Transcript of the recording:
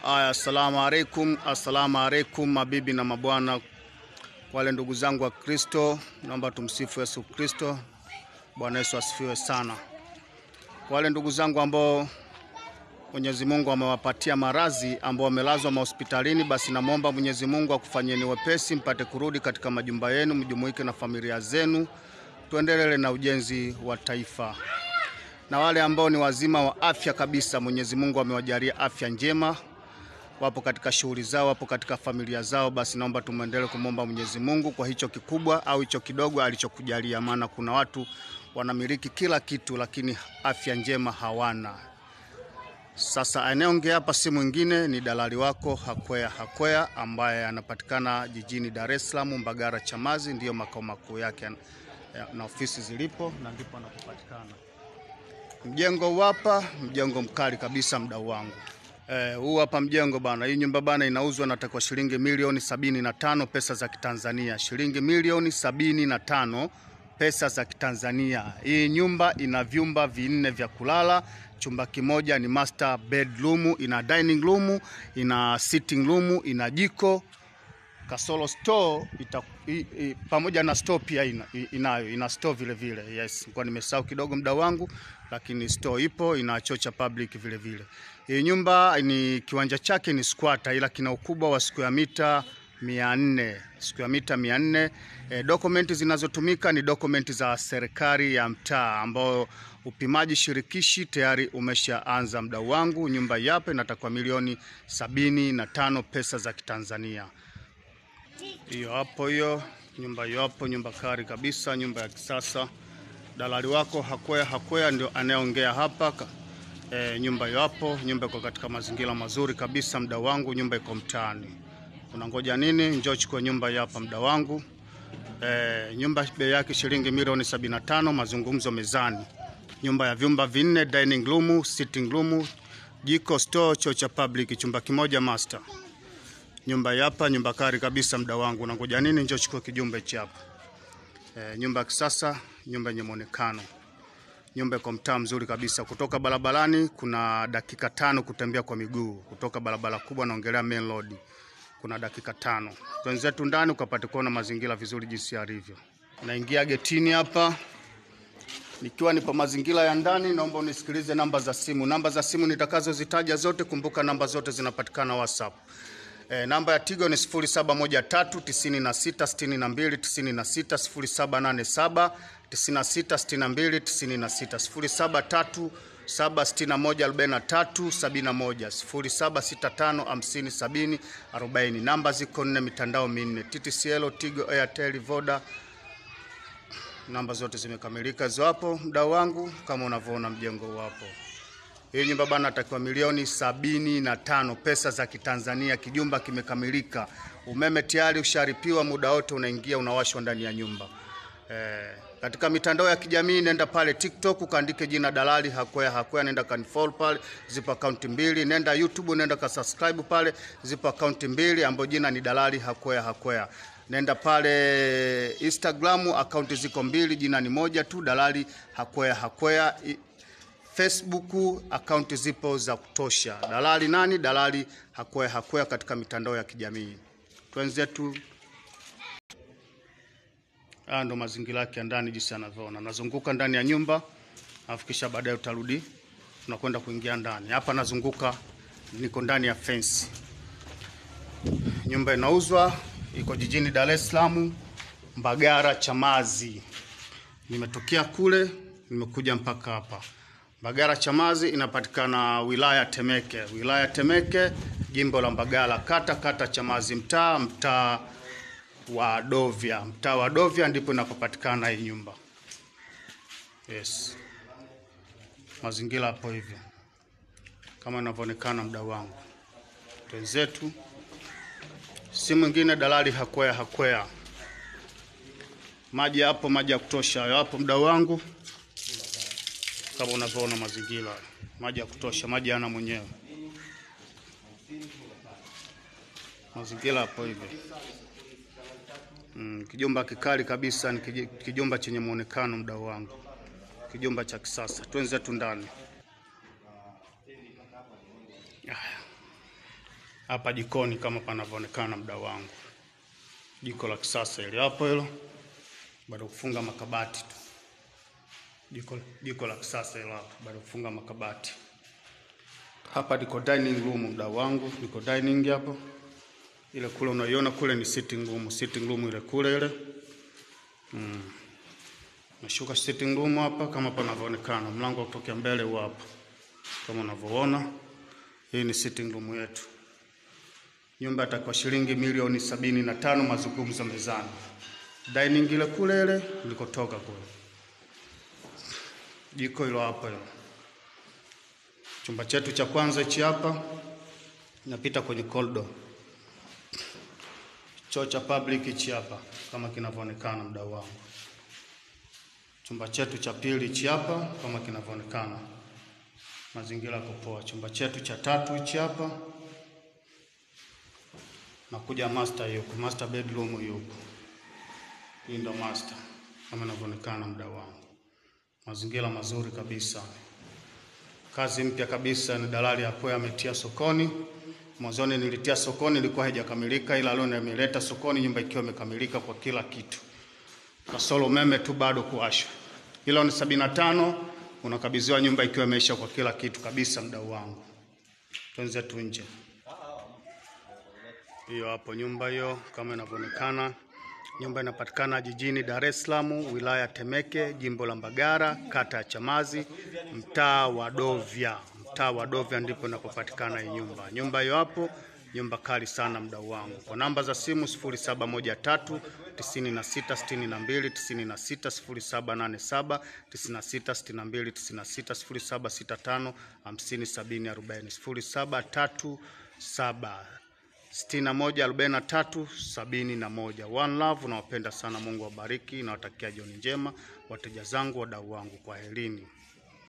Aya, assalamu alaikum, assalamu alaikum mabibi na mabwana, wale ndugu zangu wa Kristo, naomba tumsifu Yesu Kristo. Bwana Yesu asifiwe sana. Wale ndugu zangu ambao Mwenyezi Mungu amewapatia maradhi ambao wamelazwa mahospitalini, basi namwomba Mwenyezi Mungu akufanyeni wepesi, mpate kurudi katika majumba yenu, mjumuike na familia zenu, tuendelee na ujenzi wa taifa. Na wale ambao ni wazima wa afya kabisa, Mwenyezi Mungu amewajalia afya njema, wapo katika shughuli zao, wapo katika familia zao, basi naomba tumwendelee kumwomba Mwenyezi Mungu kwa hicho kikubwa au hicho kidogo alichokujalia, maana kuna watu wanamiliki kila kitu lakini afya njema hawana. Sasa anayeongea hapa si mwingine ni dalali wako Hakwea Hakwea ambaye anapatikana jijini Dar es Salaam, Mbagara Chamazi, ndiyo makao makuu yake na ofisi zilipo na ndipo anapopatikana. Mjengo huu hapa, mjengo mkali kabisa, mdau wangu. Eh, huu hapa mjengo bana, hii nyumba bana inauzwa na kwa shilingi milioni sabini na tano pesa za Kitanzania, shilingi milioni sabini na tano pesa za Kitanzania. Hii nyumba ina vyumba vinne vya kulala, chumba kimoja ni master bedroom, ina dining room, ina sitting room, ina jiko kasoro store ita, i, i, pamoja na store pia ina, i- inayo ina store vile vile. Yes, kwa nimesahau kidogo muda wangu, lakini store ipo, ina choo cha public vile vile. Hii nyumba ni kiwanja chake ni squatter, ila kina ukubwa wa square mita mia nne square mita mia nne. E, dokumenti zinazotumika ni dokumenti za serikali ya mtaa ambao upimaji shirikishi tayari umeshaanza. Mdau wangu, nyumba yapo inatakwa milioni sabini na tano pesa za Kitanzania. Hiyo hapo, hiyo nyumba hiyo hapo, nyumba kari kabisa, nyumba ya kisasa. Dalali wako Hakwea Hakwea ndio anayeongea hapa. Ka- E, nyumba hiyo hapo, nyumba iko katika mazingira mazuri kabisa, mda wangu, nyumba iko mtaani. Unangoja nini? Njoo chukua nyumba hii hapa, mda wangu. E, nyumba bei yake shilingi milioni 75, mazungumzo mezani. Nyumba ya vyumba vinne, dining room, sitting room, jiko, store, choo cha public, chumba kimoja master. Nyumba hii hapa, nyumba kari kabisa, mda wangu. Unangoja nini? Njoo chukua kijumba hichi hapa. E, nyumba ya kisasa, nyumba yenye muonekano nyumba iko mtaa mzuri kabisa. Kutoka barabarani kuna dakika tano kutembea kwa miguu. Kutoka barabara kubwa, naongelea main road, kuna dakika tano. Twenzetu ndani ukapate kuona mazingira vizuri jinsi yalivyo. Naingia getini hapa nikiwa nipo mazingira ya ndani. Naomba unisikilize namba za simu. Namba za simu nitakazozitaja zote, kumbuka namba zote zinapatikana WhatsApp. E, namba ya Tigo ni 0713966296 0787966296 0763614371 0765507040. Namba ziko nne, mitandao minne: TTCL, Tigo, Airtel, Voda. Namba zote zimekamilika hizo hapo, mdau wangu, kama unavyoona mjengo huu hapo. Hii nyumba bana atakiwa milioni sabini na tano pesa za Kitanzania. Kijumba kimekamilika, umeme tayari usharipiwa, muda wote unaingia unawashwa ndani ya nyumba. Eh, katika mitandao ya kijamii nenda pale TikTok ukaandike jina dalali Hakwea Hakwea, nenda kanifollow pale, zipo akaunti mbili. Nenda YouTube nenda ka subscribe pale, zipo akaunti mbili ambayo jina ni dalali Hakwea Hakwea. Nenda pale Instagram akaunti ziko mbili, jina ni moja tu, dalali Hakwea Hakwea. I- Facebook akaunti zipo za kutosha. Dalali nani? Dalali Hakwea Hakwea katika mitandao ya kijamii. Twenzetu Haya ndo mazingira yake ya ndani jinsi anavyoona. Nazunguka ndani ya nyumba, alafu kisha baadaye utarudi tunakwenda kuingia ndani. Hapa nazunguka, niko ndani ya fence. Nyumba inauzwa, iko jijini Dar es Salaam, Mbagara Chamazi. Nimetokea kule, nimekuja mpaka hapa. Mbagara Chamazi inapatikana wilaya Temeke, wilaya Temeke, jimbo la Mbagala, kata kata Chamazi, mtaa mtaa wa Dovya. Mtaa wa Dovya ndipo inapopatikana hii nyumba. Yes, mazingira hapo hivyo kama inavyoonekana, mdau wangu, twenzetu si mwingine dalali Hakwea Hakwea. Maji hapo, maji ya kutosha hapo, mdau wangu, kama unavyoona mazingira, maji ya kutosha, maji yana mwenyewe, mazingira hapo hivyo. Mm, kijumba kikali kabisa, ni kiji- kijumba chenye muonekano, mdau wangu, kijumba cha kisasa. Twenzetu ndani. Haya. hapa jikoni kama panavyoonekana mdau wangu, jiko la kisasa ile hapo hilo, bado kufunga makabati tu. Jiko, jiko la kisasa hilo hapo, bado kufunga makabati. Hapa liko dining room mdau wangu, liko dining hapo. Ile kule unaiona kule ni sitting room, sitting room ile kule ile. Mm. Nashuka sitting room hapa kama panavyoonekana, mlango wa kutokea mbele huu hapa. Kama unavyoona, hii ni sitting room yetu. Nyumba itakuwa shilingi milioni sabini na tano, mazungumzo mezani. Dining ile kule ile nilikotoka kule. Jiko hilo hapa hilo. Chumba chetu cha kwanza hichi hapa, napita kwenye corridor. Choo cha public hichi hapa kama kinavyoonekana mdau wangu. Chumba chetu cha pili hichi hapa kama kinavyoonekana, mazingira yako poa. Chumba chetu cha tatu hichi hapa, nakuja master yuko, master bedroom yuko. Hii ndo master kama inavyoonekana mdau wangu, mazingira mazuri kabisa. Kazi mpya kabisa, ni dalali hapo ametia sokoni. Mwanzoni nilitia sokoni, ilikuwa haijakamilika, ila leo nimeleta sokoni, nyumba ikiwa imekamilika kwa kila kitu, kasoro umeme tu bado kuwashwa. Ila ni sabini na tano unakabidhiwa nyumba ikiwa imeisha kwa kila kitu kabisa, mdau wangu. Tuanze tu nje, hiyo hapo nyumba hiyo kama inavyoonekana. Nyumba inapatikana jijini Dar es Salaam, wilaya Temeke, jimbo la Mbagara, kata ya Chamazi, mtaa wa Dovya. Mtaa wa Dovya ndipo inapopatikana hii nyumba. Nyumba hiyo hapo, nyumba kali sana mdau wangu. Kwa namba za simu 0713 96 62 96 0787 96 62 96 0765 50 70 40 0737 sitini na moja arobaini na tatu sabini na moja. One love, nawapenda sana. Mungu awabariki, nawatakia jioni njema wateja zangu, wadau wangu, kwa helini.